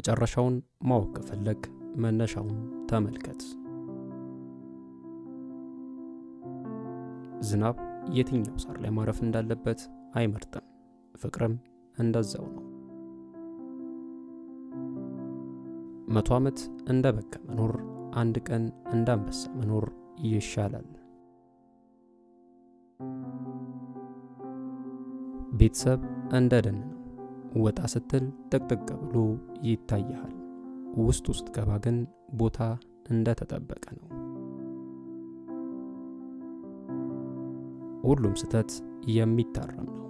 መጨረሻውን ማወቅ ከፈለግ መነሻውን ተመልከት። ዝናብ የትኛው ሳር ላይ ማረፍ እንዳለበት አይመርጥም። ፍቅርም እንደዛው ነው። መቶ ዓመት እንደ በጋ መኖር አንድ ቀን እንደ አንበሳ መኖር ይሻላል። ቤተሰብ እንደ ደን ነው። ወጣ ስትል ጥቅጥቅ ብሎ ይታይሃል። ውስጥ ውስጥ ገባ ግን ቦታ እንደተጠበቀ ነው። ሁሉም ስህተት የሚታረም ነው።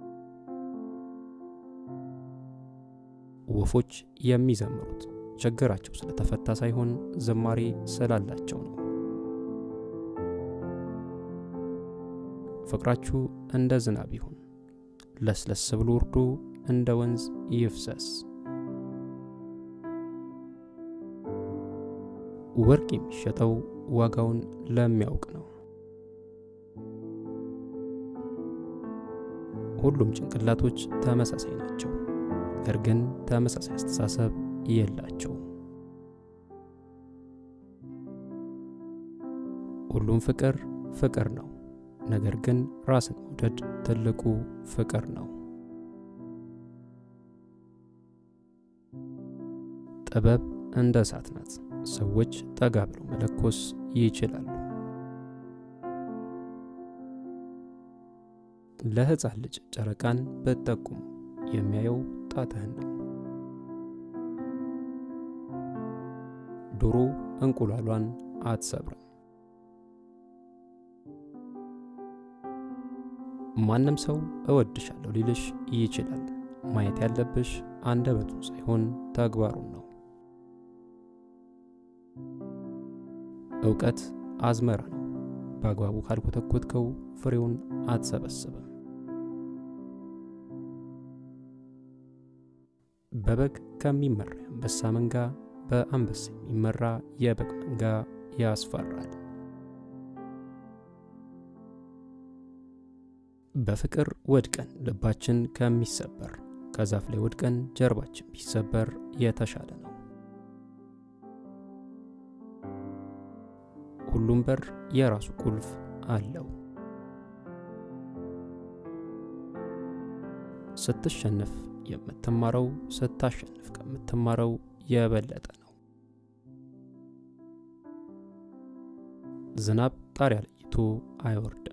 ወፎች የሚዘምሩት ችግራቸው ስለተፈታ ሳይሆን ዝማሬ ስላላቸው ነው። ፍቅራችሁ እንደ ዝናብ ይሁን፣ ለስለስ ብሎ ወርዶ እንደ ወንዝ ይፍሰስ። ወርቅ የሚሸጠው ዋጋውን ለሚያውቅ ነው። ሁሉም ጭንቅላቶች ተመሳሳይ ናቸው፣ ነገር ግን ተመሳሳይ አስተሳሰብ የላቸው። ሁሉም ፍቅር ፍቅር ነው፣ ነገር ግን ራስን መውደድ ትልቁ ፍቅር ነው። ጥበብ እንደ እሳት ናት። ሰዎች ጠጋ ብለው መለኮስ ይችላሉ። ለሕፃን ልጅ ጨረቃን ብትጠቁሙ የሚያየው ጣትህን ነው። ዶሮ እንቁላሏን አትሰብርም። ማንም ሰው እወድሻለሁ ሊልሽ ይችላል። ማየት ያለብሽ አንደበቱን ሳይሆን ተግባሩን ነው። እውቀት አዝመራ ነው። በአግባቡ ካልኮተኮትከው ፍሬውን አትሰበስብም። በበግ ከሚመራ የአንበሳ መንጋ በአንበሳ የሚመራ የበግ መንጋ ያስፈራል። በፍቅር ወድቀን ልባችን ከሚሰበር ከዛፍ ላይ ወድቀን ጀርባችን ቢሰበር የተሻለ ነው። ሁሉም በር የራሱ ቁልፍ አለው። ስትሸነፍ የምትማረው ስታሸንፍ ከምትማረው የበለጠ ነው። ዝናብ ጣሪያ ለይቶ አይወርድም።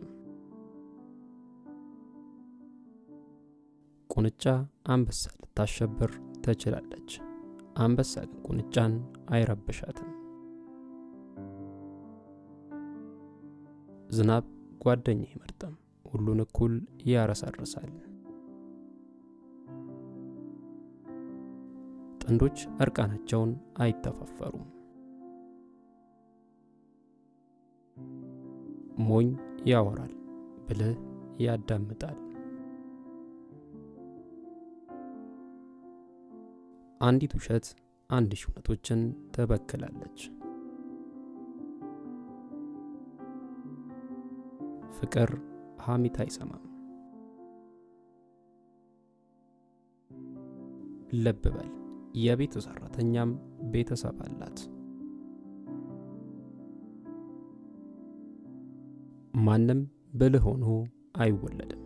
ቁንጫ አንበሳ ልታሸብር ትችላለች። አንበሳ ግን ቁንጫን አይረብሻትም። ዝናብ ጓደኛ አይመርጥም፣ ሁሉን እኩል ያረሰርሳል። ጥንዶች እርቃናቸውን አይተፋፈሩም። ሞኝ ያወራል፣ ብልህ ያዳምጣል። አንዲት ውሸት አንድ ሺህ እውነቶችን ትበክላለች። ፍቅር ሐሜት አይሰማም። ልብ በል የቤት ሰራተኛም ቤተሰብ አላት። ማንም ብልህ ሆኖ አይወለድም።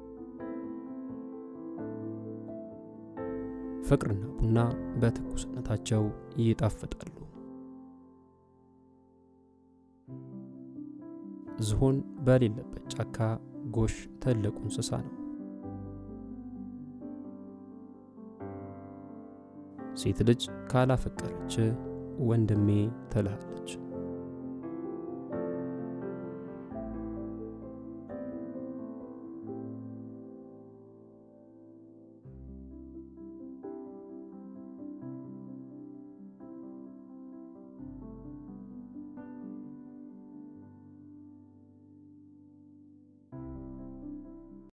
ፍቅርና ቡና በትኩስነታቸው ይጣፍጣሉ። ዝሆን በሌለበት ጫካ ጎሽ ትልቁ እንስሳ ነው። ሴት ልጅ ካላፈቀረች ወንድሜ ትልሃለች።